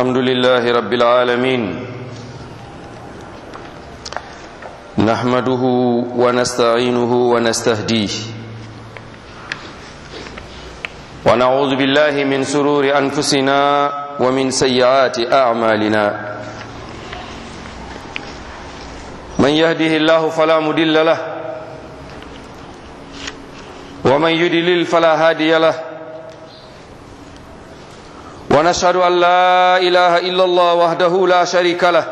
الحمد لله رب العالمين نحمده ونستعينه ونستهديه ونعوذ بالله من سرور أنفسنا ومن سيئات أعمالنا من يهده الله فلا مدل له ومن يدلل فلا هادي له ونشهد أن لا إله إلا الله وحده لا شريك له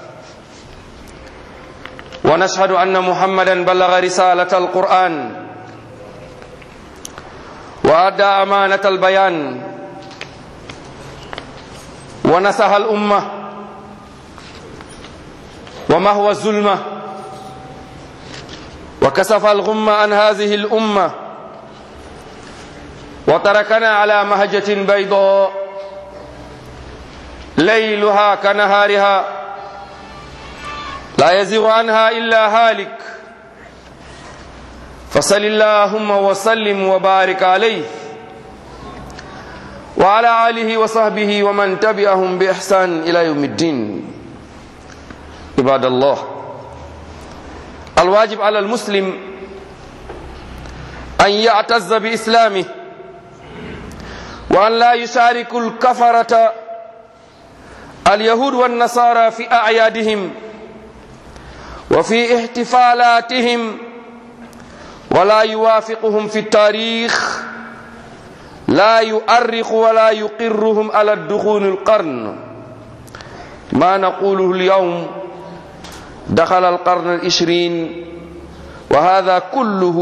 ونشهد أن محمدا بلغ رسالة القرآن وأدى أمانة البيان ونصح الأمة ومهوى الظلمة وكسف الغم عن هذه الأمة وتركنا على مهجة بيضاء ليلها كنهارها لا يزيغ عنها إلا هالك فصل اللهم وسلم وبارك عليه وعلى آله وصحبه ومن تبعهم بإحسان إلى يوم الدين عباد الله الواجب على المسلم أن يعتز بإسلامه وأن لا يشارك الكفرة اليهود والنصارى في أعيادهم وفي احتفالاتهم ولا يوافقهم في التاريخ لا يؤرخ ولا يقرهم على الدخول القرن ما نقوله اليوم دخل القرن العشرين وهذا كله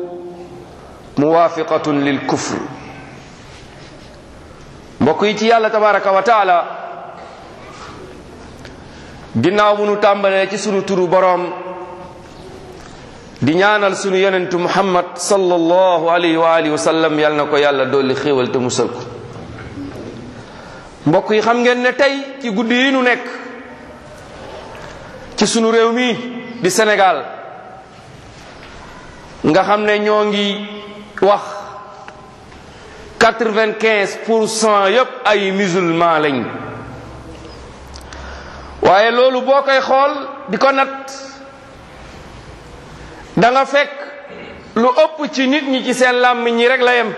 موافقة للكفر بقيتي الله تبارك وتعالى ginnaaw bu nu tàmbalee ci sunu turu boroom di ñaanal sunu yonentu muhammad sallallahu alayhi wa alihi wa sallam yal na ko yàlla dolli xéewal te musal ko mbokk yi xam ngeen ne tey ci guddi yi nu nekk ci sunu réew mi di Sénégal nga xam ne ñoo ngi wax quatre-vingt-quinze pour cent yépp ay musulman lañ waaye loolu boo koy xool di ko nat da nga fekk lu ëpp ci nit ñi ci seen làmmiñ ñi rek la yem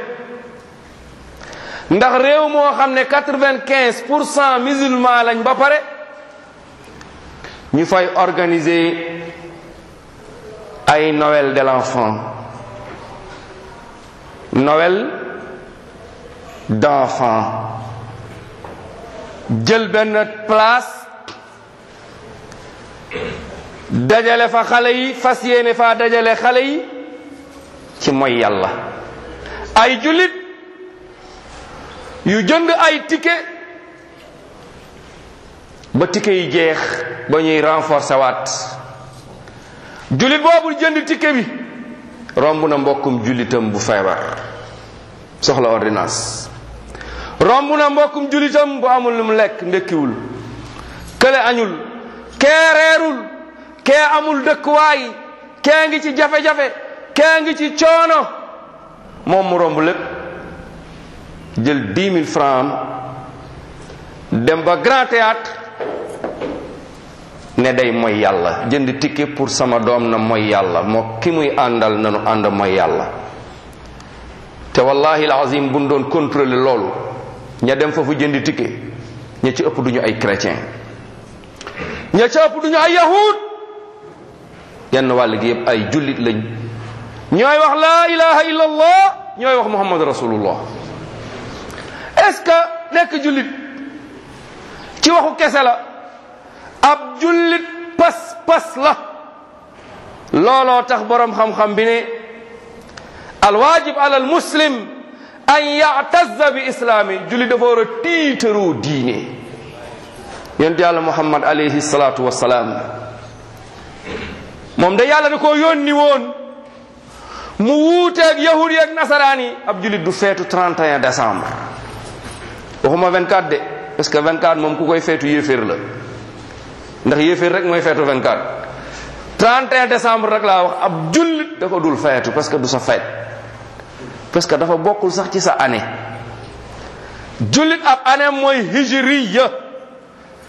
ndax réew moo xam ne quatre-vingt-quinze pour cent musulman lañ ba pare ñu fay organiser ay Noël de l'enfant Noël d'enfant jël benn place dajale fa xale yi fas yéene faa dajale xale yi ci mooy yàlla ay jullit yu jënd ay ticket ba ticket yi jeex ba ñuy renforcer waat jullit boobu jënd ticket bi romb na mbokkum jullitam bu feebar soxla ordonnance romb na mbokkum jullitam bu amul lu mu lekk ndekkiwul kële añul kee reerul kee amul dëkkuwaay kee ngi ci jafe-jafe kee ngi ci coono moom mu romb lépp jël dix mille francs dem ba grand théâtre ne day mooy yàlla jënd ticket pour sama doom na mooy yàlla moo ki muy àndal nanu ànd mooy yàlla te wallahi alazim buñ doon contrôler loolu ña dem foofu jënd ticket ña ci ëpp duñu ay chrétien ña ci ëpp duñu ay yahud yenn wàll gi yëpp ay jullit lañ ñooy wax laa ilaha illa allah ñooy wax muhammad rasulullah est-ce que nekk jullit ci waxu kese la ab jullit pas pas la looloo tax boroom xam-xam bi ne alwaajib ala almuslim an ya'tazza bi islaami jullit dafa war a tiitaroo diine yonent yàlla muhammad alayhi salaatu wassalaam moom da yàlla da koo yónni woon mu wuuteeg yahud yi ak nasaraan yi ab julit du feetu 31 décembre waxuma 24 de parce que 24 moom ku koy feetu yéeféer la ndax yéeféer rek mooy feetu 24 31 décembre rek laa wax ab jullit da ko dul feetu parce que du sa feet parce que dafa bokkul sax ci sa année jullit ab année mooy hijriya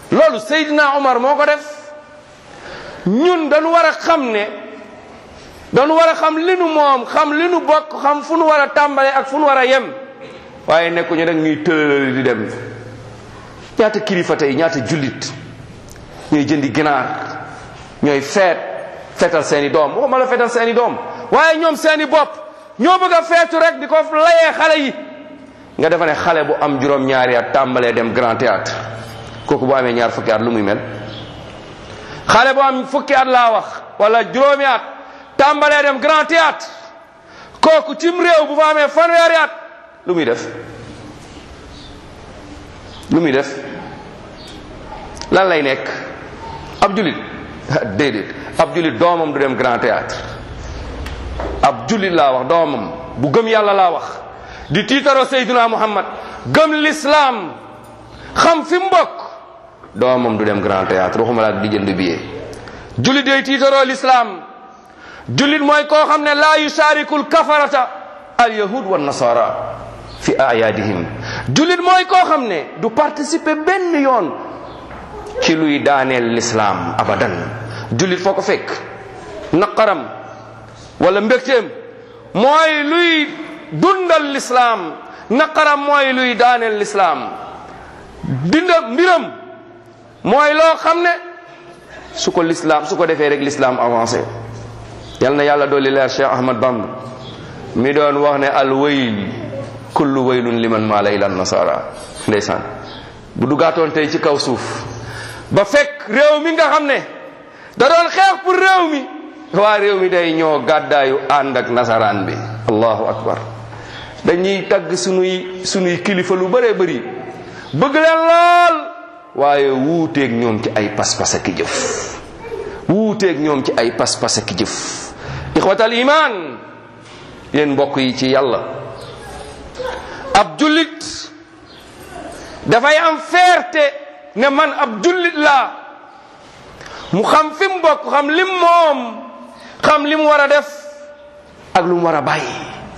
loolu Seydina Omar moo ko def ñun dañu war a xam ne dañu war a xam li nu moom xam li nu bokk xam fu nu war a tàmbale ak fu nu war a yem waaye nekkuñu rek ñuy tëlëlëli di dem ñaata kilifa tey ñaata jullit ñooy jëndi ginaar ñooy feet feetal seeni doom waxuma la feetal seeni doom waaye ñoom seeni bopp ñoo bëgg a feetu rek di ko layee xale yi nga defa ne xale bu am juróom-ñaari at tàmbalee dem grand théâtre kooku bu amee ñaar fukki at lu muy mel xale bu am fukki at laa wax wala juróomi at tàmbalee dem grand théâtre kooku cim réew bu fa amee fanweeri at lu muy def lu muy def lan lay nekk ab julit déedéet ab julit doomam du dem grand théâtre ab julit laa wax doomam bu gëm yàlla laa wax di tiitaroo Seydina Muhammad gëm l'islam xam fi mu bokk doomam du dem grand théâtre waxuma la ak di jënd billet julit day tiitaroo l'islam julit mooy koo xam ne laa yusaarikul kafarata al yahud wa nasara fi ayadihim julit mooy koo xam ne du participer benn yoon ci luy daaneel l'islam abadan julit foo ko fekk naqaram wala mbégteem mooy luy dundal l'islam naqaram mooy luy daaneel l'islam dinda mbiram mooy loo xam ne su ko l'islam su ko defee rek l'islam avancé yal na yàlla dolli leer Cheikh Ahmad Bamba mi doon wax ne al wayl kullu waylun liman maala ila nasara ndeysaan bu duggaatoon tey ci kaw suuf ba fekk réew mi nga xam ne da doon xeex pour réew mi waa réew mi day ñoo gàddaayu ànd ak nasaraan bi allahu akbar dañuy tagg sunuy sunuy kilifa lu bëree bëri bëgg leen lool waaye wuuteeg ñoom ci ay pas-pas ak jëf wuuteeg ñoom ci ay pas-pas ak jëf ixwatal iman yéen mbokk yi ci yàlla ab jullit dafay am fierté ne man ab jullit laa mu xam fi mu bokk xam lim moom xam li mu war a def ak lu mu war a bàyyi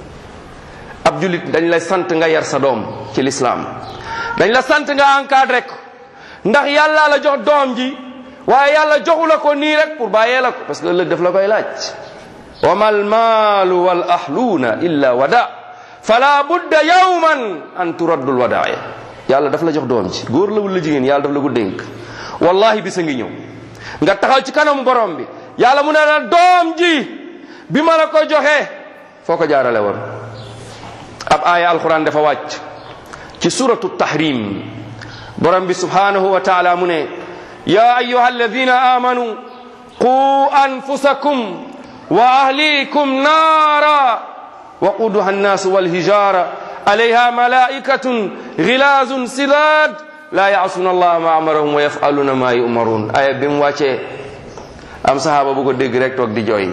ab jullit dañ la sant nga yar sa doom ci lislaam dañ la sant nga encadré ko ndax yàlla la jox doom ji waaye yàlla joxu la ko nii rek pour bàyyee la ko parce que ëllëg daf la koy laaj wa mal maalu wal ahluuna illa wada fala budda yawman an turaddul wadaaya yàlla daf la jox doom ji góor la wala jigéen yàlla daf la ko dénk wallahi bisa ngi ñëw nga taxaw ci kanamu borom bi yàlla mu ne la doom ji bi ma la ko joxee foo ko jaarale woon ab aaya alquran dafa wàcc ci suratu tahrim borom bi subhanahu wa taala mu ne ya ayuha alladina amanu qu anfusakum wa ahlikum naara waquduha annasu walhijara alayha malaikatun gilazun silad la yaasuna allah ma amarahum wa yafaluna ma yumarun aya bi mu wàccee am sahaba bu ko dégg rek toog di jooy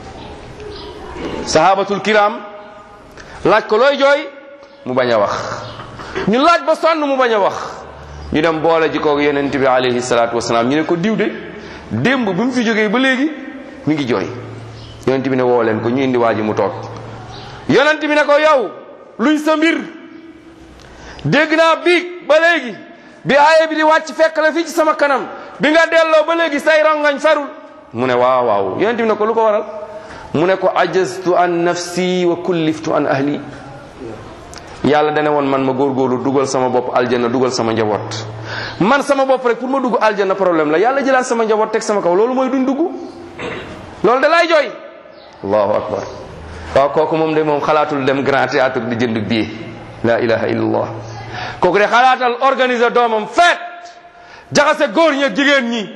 sahabatul kiram laaj ko looy jooy mu bañ a wax ñu laaj ba sonn mu bañ a wax ñu dem boole ji koog yonent bi alayhi salaatu wasalaam ñu ne ko diw de démb bi mu fi jógee ba léegi mi ngi jooy yonent bi ne woo leen ko ñu indi waa ji mu toog yonent bi ne ko yow luy sa mbir dégg naa biig ba léegi bi aaye bi di wàcc fekk la fii ci sama kanam bi nga delloo ba léegi say rongañ ferul mu ne waaw waaw yonent bi ne ko lu ko waral mu ne ko ajaztu an nafsi wa kulliftu an ahli yàlla dane woon man ma góorgóorlu dugal sama bopp aljanna dugal sama njaboot man sama bopp rek pour ma dugg aljanna problème la yàlla jëlaat sama njaboot teg sama kaw loolu mooy duñ dugg loolu da lay jooy allahu akbar waaw kooku moom de moom xalaatul dem grand théâtre di jënd billet la ilaha illallah kooku de xalaatal organiser doomam feet jaxase góor ñi ak jigéen ñi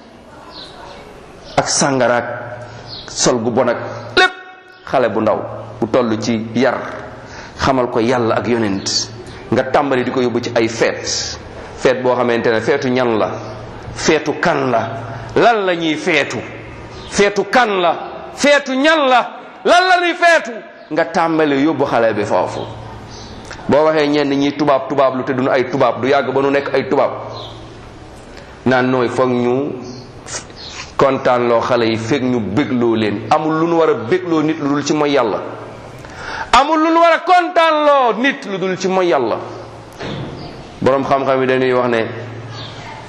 ak sàngaraak sol gu bon ak lépp xale bu ndaw bu toll ci yar xamal ko yàlla ak yonent nga tàmbali di ko yóbbu ci ay feet feet boo xamante ne feetu ñan la feetu kan la lan la ñuy feetu feetu kan la feetu ñan la lan la ñuy feetu nga tàmbali yóbbu xale bi foofu boo waxee ñenn ñi tubaab tubaab lu te duñu ay tubaab du yàgg ba nu nekk ay tubaab naan nooy foog ñu kontaan loo xale yi fekk ñu bégloo leen amul lu nu war a bégloo nit lu dul ci mooy yàlla amul lu nu war a kontaan loo nit lu dul ci mooy yàlla boroom xam-xam yi dañuy wax ne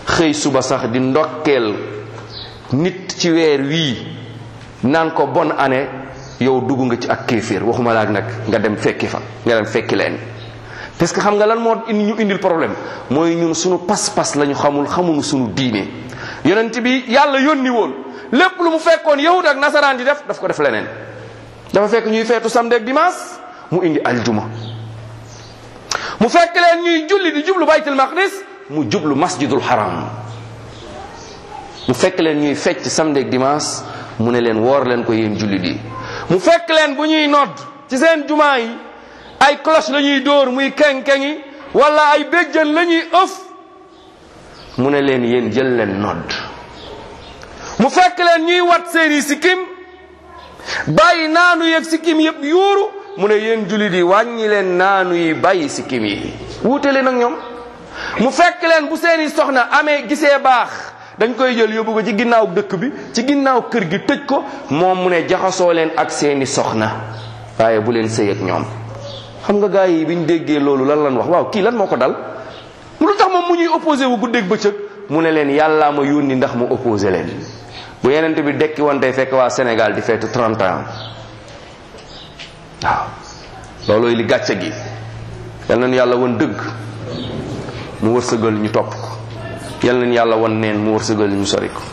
xëy suba sax di ndokkeel nit ci weer wii naan ko bonne année yow dugg nga ci ak kéeféer waxuma laak nag nga dem fekki fa nga dem fekki leen parce que xam nga lan moo indi ñu indil problème mooy ñun suñu pas-pas lañu xamul xamuñu suñu diine yonent bi yàlla yónni woon lépp lu mu fekkoon yahud ak nasaraan di def daf ko def leneen dafa fekk ñuy feetu samedi ak dimanche mu indi aljuma mu fekk leen ñuy julli di jublu baytul maqdis mu jublu masjidul haram mu fekk leen ñuy fecc samedi ak dimanche mu ne leen woor leen ko yéen julli di mu fekk leen bu ñuy nodd ci seen jumaa yi ay cloche la ñuy dóor muy keng-kengi wala ay béjjën la ñuy ëf mu ne leen yéen jël leen nodd mu fekk leen ñuy wat seeni sikkim bàyyi naanu yeeg sikkim yëpp yuuru mu ne yéen jullit yi wàññi leen naanu yi bàyyi sikkim yi wuute leen ak ñoom mu fekk leen bu seeni soxna amee gisee baax dañ koy jël yóbbu ko ci ginnaaw dëkk bi ci ginnaaw kër gi tëj ko moom mu ne jaxasoo leen ak seeni soxna waaye bu leen sëy ak ñoom xam nga gars yi bi ñu déggee loolu lan lan wax waaw kii lan moo ko dal mu lu tax moom mu ñuy opposé wu guddeeg bëccëg mu ne leen yàllaa ma yónni ndax mu opposé leen bu yenente bi dekki woon tey fekk waa Sénégal di feetu 30 ans waaw loolooy li gàcce gi yal nañu yàlla won dëgg mu wërsëgal ñu topp ko yal nañu yàlla won neen mu wërsëgal ñu sori ko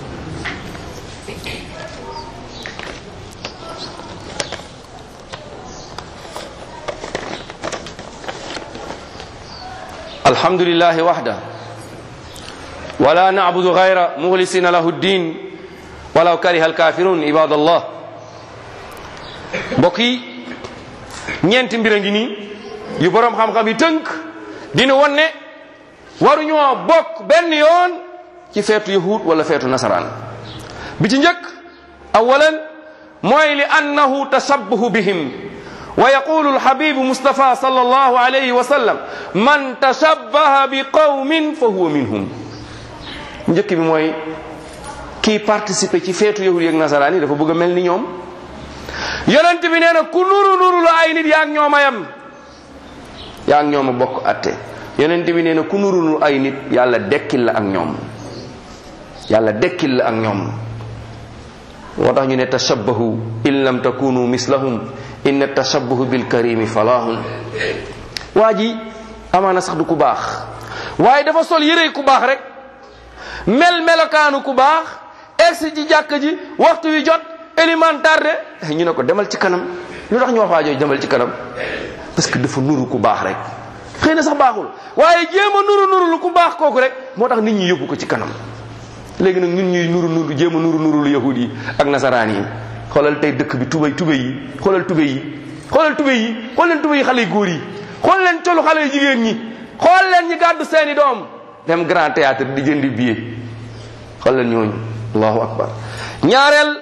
alhamdulillahi wahda wala na'budu ghayra mukhlisina lahu ddin walaw kariha alkafirun ibadallah mbokk yi ñeenti mbir a ngi nii yu boroom xam-xam yi tënk dina won ne waruñoo bokk benn yoon ci feetu yahud wala feetu nasaraan bi ci njëkk awalan mooy li annahu tashabbuhu bihim wa yaqulu alhabibu mustafa sallallahu alayhi wa sallam man tashabbaha bi qawmin fa huwa minhum njëkk bi mooy kii participer ci feetu yahud yeeg nasaraan yi dafa bëgg a mel ni ñoom yonent bi nee na ku nuru nuru la ay nit yaa ak ñoom a yem yaa ak ñoom a bokk atte yonent bi nee na ku nuru nuru ay nit yàlla dekkil la ak ñoom yàlla dekkil la ak ñoom moo tax ñu ne tashabbahu in lam takunu mislahum inna tashabbuhu bil karimi falahun waa ji amaana sax du ku baax waaye dafa sol yére ku baax rek mel melokaanu ku baax egsi ci jàkk ji waxtu wi jot élémentaire de ñu ne ko demal ci kanam lu tax ñu wax waa jooju demal ci kanam parce que dafa nuru ku baax rek xëy na sax baaxul waaye jéem a nuru nuru lu ku baax kooku rek moo tax nit ñi yóbbu ko ci kanam léegi nag ñun ñuy nuru nuru jéem a nuru nuru lu yahud yi ak nasaraan yi xoolal tey dëkk bi tubay tubay yi xoolal tubay yi xoolal tubay yi xool leen tubay yi xale yu góor yi xool leen colu xale yu jigéen ñi xool leen ñi gàddu seeni doom dem grand théâtre di jëndi billet xool leen ñooñu allahu akbar ñaareel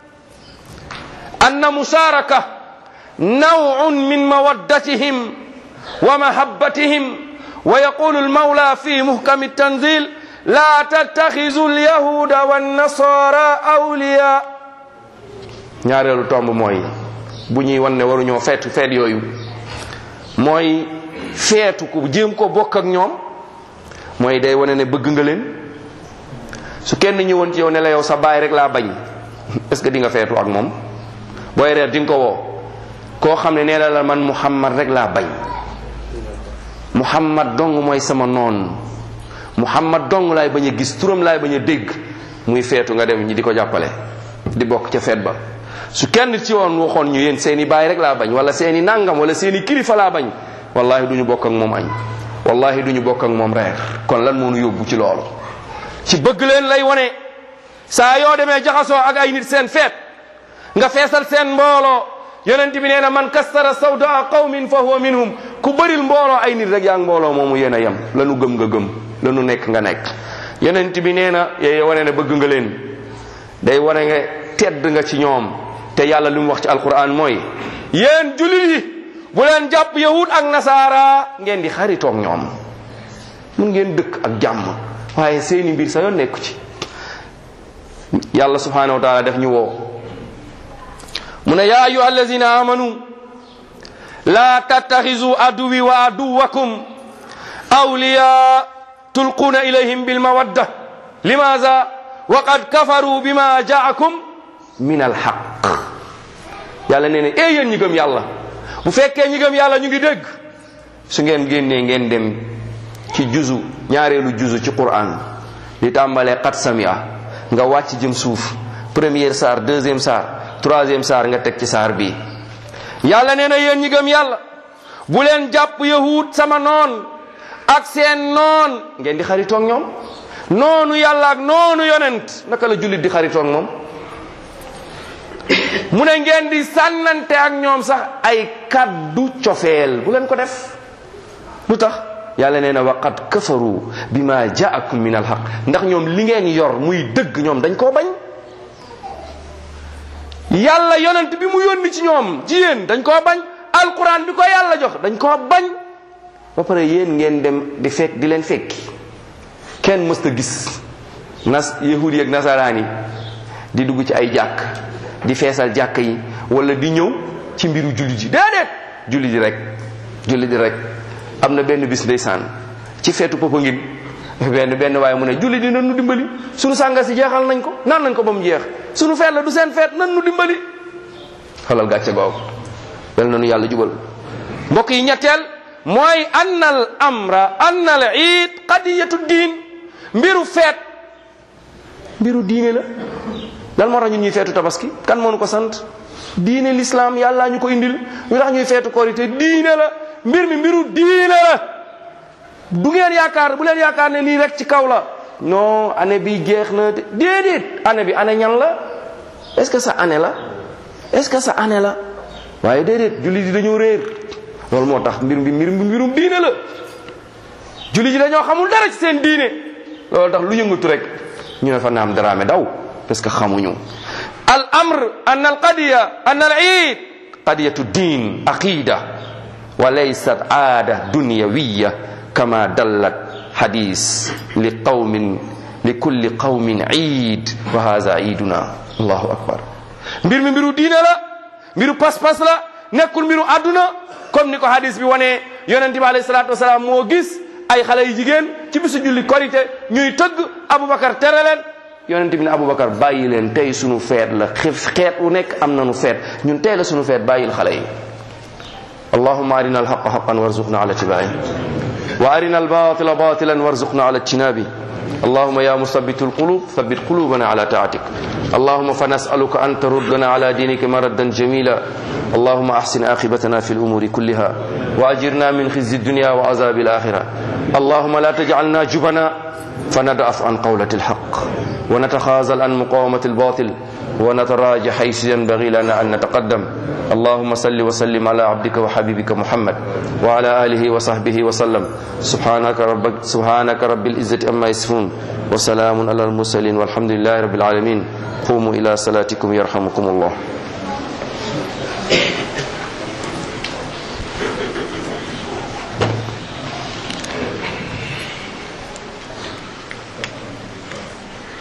anna musharaka nawun min mawaddatihim wa mahabbatihim wa yaqulu almawla fi muhkami التنزيل لا تتخذوا اليهود والنصارى أولياء ñaareelu tomb mooy bu ñuy wan ne waruñoo feetu feet yooyu mooy feetu ku jéem ko bokk ak ñoom mooy day wane ne bëgg nga leen su kenn ñëwoon ci yow ne la yow sa baay rek laa bañ est-ce que di nga feetu ak moom booy reer di nga ko woo koo xam ne nee na la man muhammad rek laa bañ muhammad dong mooy sama noon muhammad dong laay bañ a gis turam laay bañ a dégg muy feetu nga dem ñi di ko jàppale di bokk ca feet ba su kenn ci woon waxoon ñu yéen seeni baay rek laa bañ wala seeni nangam wala seeni kilifa laa bañ wallahi duñu bokk ak moom añ wallahi duñu bokk ak moom reer kon lan moo nu yóbbu ci loolu ci bëgg leen lay wone saa yoo demee jaxasoo ak ay nit seen feet nga feesal seen mbooloo yonent bi nee na man kastara sawdaa qawmin fa huwa minhum ku bëril mbooloo ay nit rek yaa ngi mbooloo moomu yéen a yem lanu gëm nga gëm lanu nekk nga nekk yonent bi nee na yee wane ne bëgg nga leen day wane nga tedd nga ci ñoom te yàlla li mu wax ci alquran mooy yéen jullit yi bu leen jàpp yahud ak nasaara ngeen di xaritoog ñoom mun ngeen dëkk ak jàmm waaye seeni mbir sa yoon nekku ci yàlla subhanahu wa taala def ñu woo mu ne yaa ayuha allazina amanu la tattaxizu aduwi wa aduwakum awliya tulquuna ilayhim bilmawadda limaza wa qad kafaru bima jaakum min alxaq yàlla nee na ee yéen ñi gëm yàlla bu fekkee ñi gëm yàlla ñu ngi dégg su ngeen génnee ngeen dem ci juzu ñaareelu juzu ci quran di tàmbalee xat samia nga wàcc jëm suuf première saar deuxième saar troisième saar nga teg ci saar bii yàlla nee na yéen ñi gëm yàlla bu leen jàpp yahud sama noon ak seen noon ngeen di xaritoog ñoom noonu yàlla ak noonu yonent naka la jullit di xaritoog moom mu ne ngeen di sànnante ak ñoom sax ay kaddu cofeel bu leen ko def lu tax yàlla nee na waqad kafaru bima jaakum min alhaq ndax ñoom li ngeen yor muy dëgg ñoom dañ koo bañ yàlla yonent bi mu yónni ci ñoom ci yéen dañ koo bañ alquran bi ko yàlla jox dañ koo bañ ba pare yéen ngeen dem di fekk di leen fekki kenn mësta gis nas yahudi ak nasaraan yi di dugg ci ay jàkk di feesal jàkk yi wala di ñëw ci mbiru julli ji déedéet julli ji rek julli ji rek am na benn bis ndeysaan ci feetu Popenguine benn benn waaye mu ne julli di nan nu dimbali sunu sànga si jeexal nañ ko naan nañ ko ba mu jeex sunu feet la du seen feet nan nu dimbali xalal gàcce googu yal na nu yàlla jubal mbokk yi ñetteel mooy annal amra annal iid qadiyatu diin mbiru feet mbiru diine la lan moo tax ñun ñuy feetu tabaski kan moo nu ko sant diine l'islam yàlla ñu ko indil ñu tax ñuy feetu korité diine la mbir mi mbiru diine la du ngeen yaakaar bu leen yaakaar ne lii rek ci kaw la non année bi jeex na déedéet année bi année ñan la est-ce que sa année la est-ce que sa année la waaye déedéet julli di dañoo réer loolu moo tax mbir bi mbir mbirum diine la julli ji dañoo xamul dara ci seen diine loolu tax lu yëngatu rek ñu ne fa naam daraame daw parce que xamuñu al amr an al qadiya an al iid qadiyatu din aqida wa laysat aada dunyawiya kama dallat hadis li qawmin li kulli qawmin iid wa hadha iiduna allahu akbar mbir mi mbiru diine la mbiru pas-pas la nekkul mbiru àdduna comme ni ko hadis bi wane yonent bi alayhi salatu wasalaam moo gis ay xale yu jigéen ci bisu julli korité ñuy tëgg aboubacar tere leen yonent bi ne aboubacar bàyyi leen tey sunu feet la xif xeet wu nekk am nanu feet ñun tey la sunu feet bàyyil xale yi allahuma arina alhaqa haqan warzuqna ala tibai wa arina albatila batilan warzuqna ala ijtinabi اللهم يا مثبت القلوب ثبت قلوبنا على طاعتك اللهم فنسألك أن تردنا على دينك مردا جميلا اللهم أحسن عاقبتنا في الأمور كلها وأجرنا من خزي الدنيا وعذاب الآخرة اللهم لا تجعلنا جبنا فندعف عن قولة الحق ونتخاذل عن مقاومة الباطل ونتراجع حيث ينبغي لنا أن نتقدم اللهم صل وسلم على عبدك وحبيبك محمد وعلى آله وصحبه وسلم سبحانك ربك سبحانك رب العزة أما يصفون وسلام على المرسلين والحمد لله رب العالمين قوموا إلى صلاتكم يرحمكم الله